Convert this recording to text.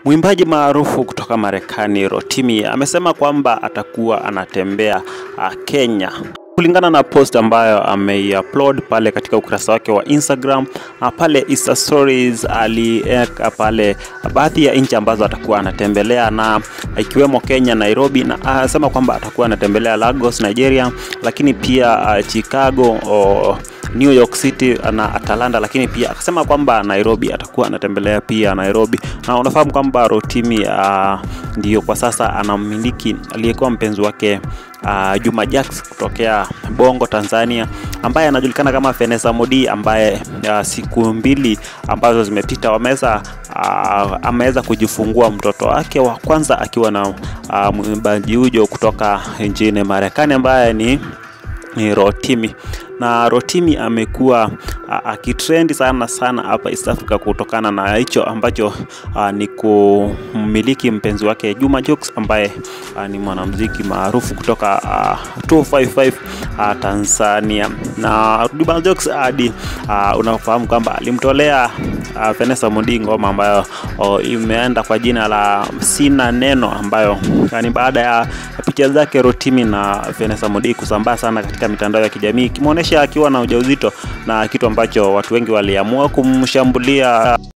Mwimbaji maarufu kutoka Marekani Rotimi amesema kwamba atakuwa anatembea uh, Kenya kulingana na post ambayo ameiupload pale katika ukurasa wake wa Instagram. Uh, pale Insta stories aliweka pale baadhi ya nchi ambazo atakuwa anatembelea na ikiwemo Kenya, Nairobi, na anasema kwamba atakuwa anatembelea Lagos, Nigeria, lakini pia uh, Chicago oh, New York City na Atlanta, lakini pia akasema kwamba Nairobi atakuwa anatembelea pia Nairobi, na unafahamu kwamba Rotimi uh, ndiyo kwa sasa anamiliki aliyekuwa mpenzi wake uh, Juma Jux kutokea Bongo Tanzania, ambaye anajulikana kama Vanessa Modi, ambaye uh, siku mbili ambazo zimepita wameweza uh, ameweza kujifungua mtoto wake wa kwanza akiwa na uh, mwimbaji huyo kutoka nchini Marekani ambaye ni ni Rotimi na Rotimi amekuwa akitrendi sana sana hapa East Africa kutokana na hicho ambacho a, ni kumiliki mpenzi wake Juma Jux ambaye a, ni mwanamuziki maarufu kutoka a, 255 a, Tanzania. Na Juma Jux hadi unafahamu kwamba alimtolea a, Vanessa Mdee ngoma ambayo o, imeenda kwa jina la Sina Neno, ambayo ni baada ya picha zake Rotimi na Vanessa Mdee kusambaa sana katika mitandao ya kijamii ikimwonyesha akiwa na ujauzito na kitu ambacho watu wengi waliamua kumshambulia